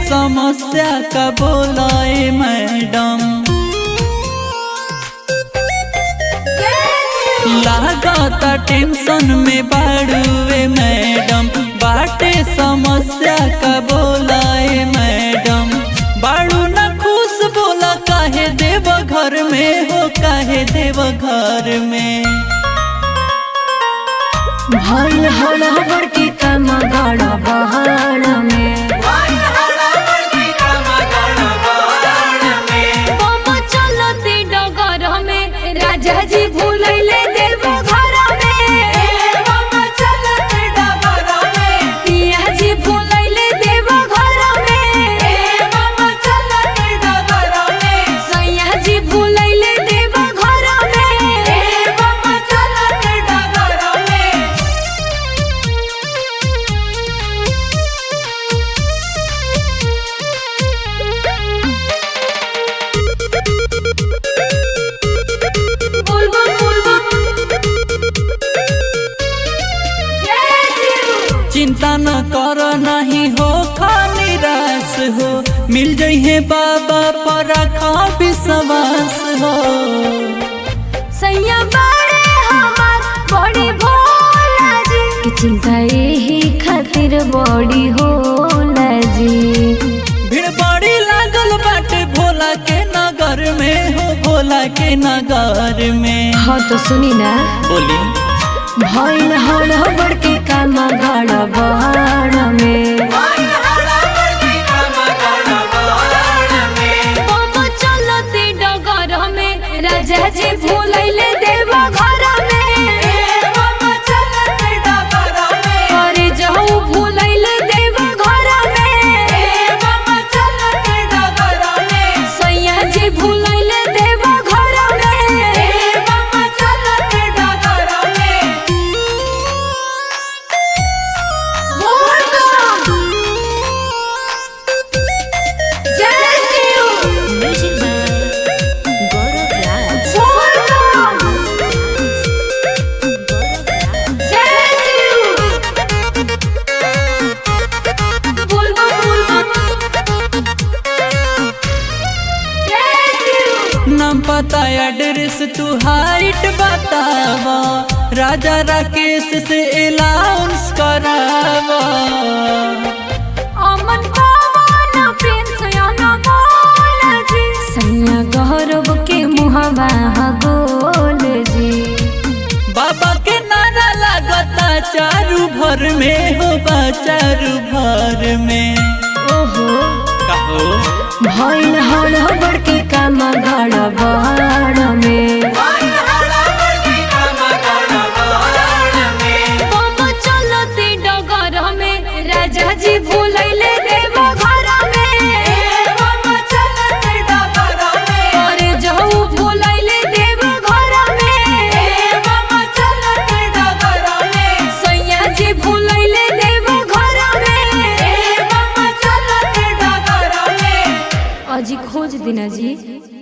समस्या का बोलाए मैडम लागता टेंशन में बाड़ुए मैडम बाटे समस्या का बोलाए मैडम बाड़ू न खुश बोला काहे देव घर में हो काहे देव घर में भइल हड़बड़ के काम गड़ बहाड़ में बम चलते डगर में राजा जी भूलैले देव घर में पिया जी भूलैले देव घर में सैया जी भूलैले देव घर में बुलबुल बुलबुल जय शिव चिंता न कर नहीं हो खा निराश हो मिल जइहे बाबा पर रखा विश्वास हो सैया बड़े हमार बड़ी भोला जी की चिंता यही खातिर बड़ी होला जी भीड़ बड़ी लागल बाटे भोला के नगर में हो भोला के नगर में हाँ तो सुनी ना बोली भइल हड़बड़ के काम गड़ बहाड़ में बम चलते डगर में राजा जी भूलैले देव घर में अरे जाऊ भूलैले देव घर में सैया जी भूलैले देव घर में जय शिव जय शिव बुलबुल बुलबुल जय शिव नाम पता एड्रेस तू हाइट बतावा राजा राकेश से अलाउंस करावा अमन पवन प्रिंस अनमोल जी सैया गौरव के मुहबा गोल जी बाबा के नारा लागता चारू भर में हो बा चारू भर में ओहो कहो भइल हड़बड़ के काम गड़ बहाड़ में बम चलते डगर में राजा जी भूलैले देव घर में अरे जाऊ भूलैले देव घर में सैया जी भूलैले देव घर में अजी खोज दिना जी